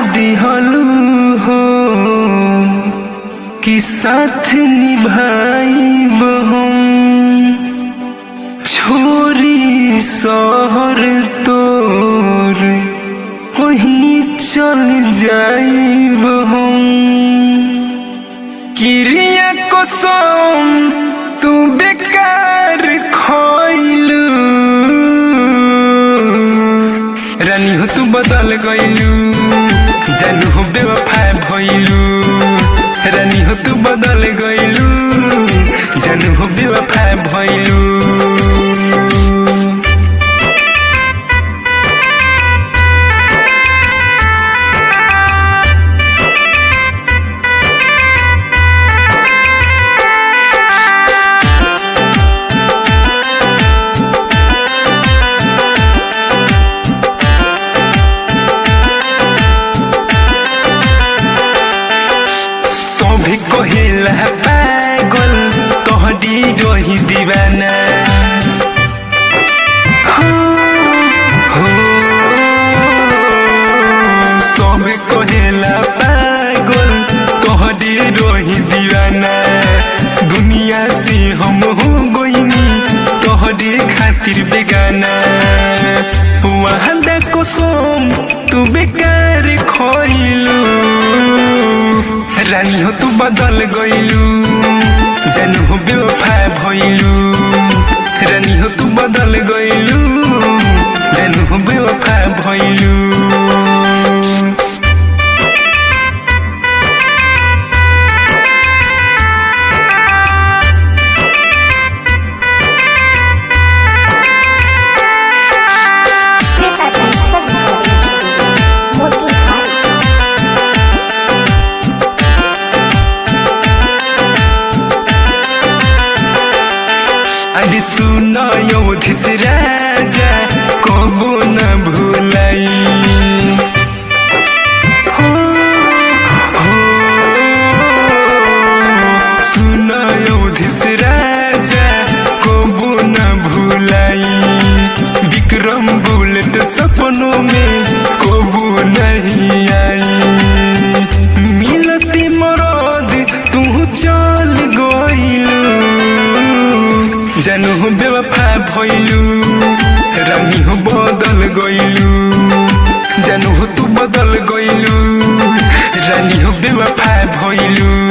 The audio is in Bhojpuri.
दिहलू हो कि साथ निभाइब हम छोरी शहर तोर वहीं चल जाइब हम किरिया कसम तू बेकार खइलू रानी हो तू बदल गइलू जानू हो बेवफा भइलू रानी हो तू बदल गइलू जानू हो बेवफा भइलू सभी कहिला पागल तोहरी रही दीवाना हो, हो। सभी कहिला पागल तोहरी रही दीवाना दुनिया से हम हो गईनी तोहरे खातिर बेगाना वहाँ देखो सोम तू बेकार खोइलू रानी हो तू बदल गइलू जानू हो बेवफा भइलू रानी हो तू बदल गइलू जानू हो बेवफा भइलू Sveta Digital Recording Studio, Motihari. अरे सुन योधिस राजा कबो न भूलाई हो, हो। सुन योधिस राजा कबो न भूलाई विक्रम बुलेट सपनों में कबो नहीं आई मिलती मरद तू चल गइलू जानू हो बेवफा भइलू रानी हो बदल गइलू जानू हो तू बदल गइलू रानी हो बेवफा भइलू